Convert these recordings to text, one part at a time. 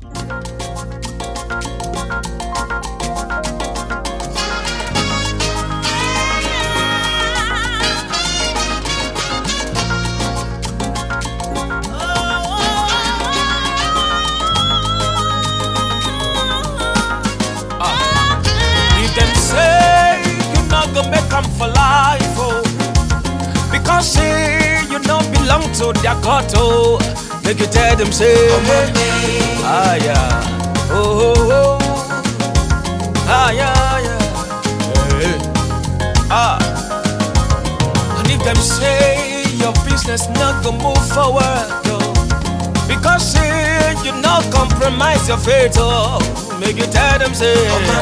If them say you not gonna make them for life, oh, because say you don't belong to their court, oh, make you tell them say, ah yeah, oh oh oh, ah yeah yeah, Eh, ah. And if them say your business not gonna move forward, oh, because say you not compromise your faith, oh, make you tell them say,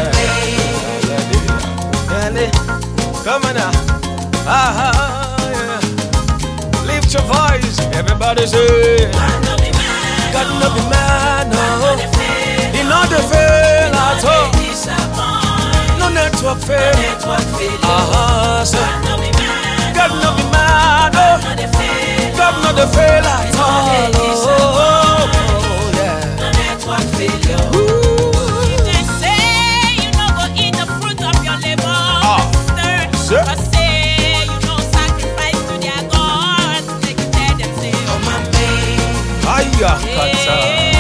Yanni, come on now. Ah, ah, yeah. Lift your voice, everybody say. God no be man, no. He not the fail at all. No network fail. Ah, say. God no be man, no. God no the fail at all. Oh, oh, yeah. Ooh. They say you no go eat the fruit of your labor, Ah, sister. sir. But say you no sacrifice to their gods. Make you tell them say, oh my Aya, kata.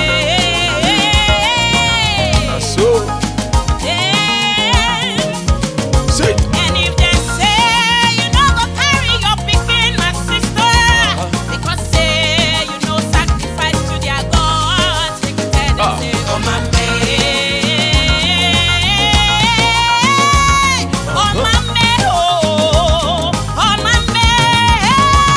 babe. So, Yeah. say. And if they say you no go carry your pikin, my sister, because say you no sacrifice to their gods, make you tell them Ah. say, oh my man, oh my man, oh, oh my man,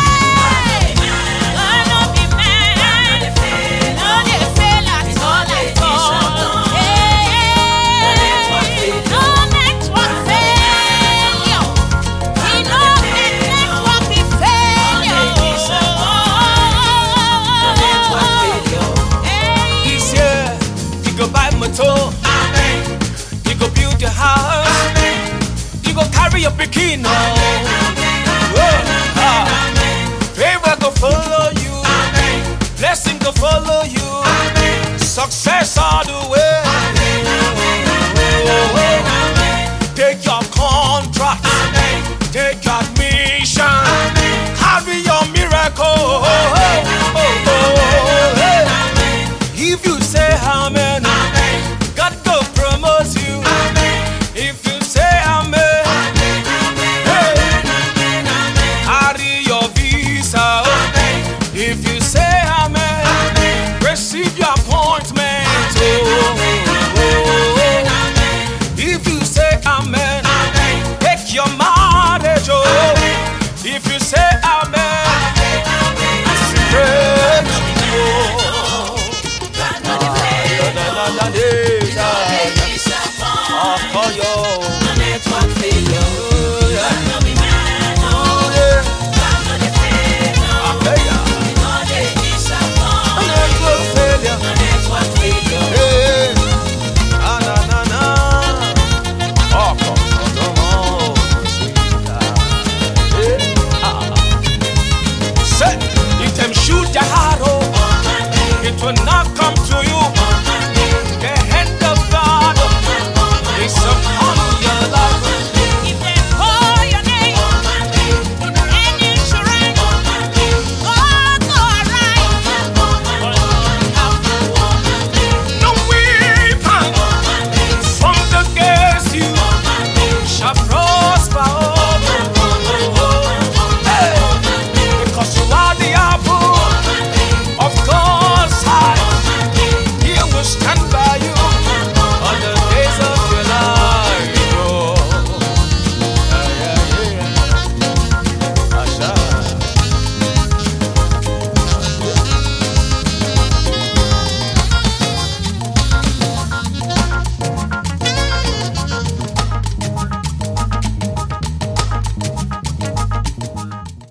God no be man, no dey fail at all at all. Hey, no network failure. He no get network be failure. Hey. This year, you go buy motor. Amen. You go build your house. Amen. You go carry your bikini. Whoa. Ah. Favor go follow you. Amen. Blessing go follow you.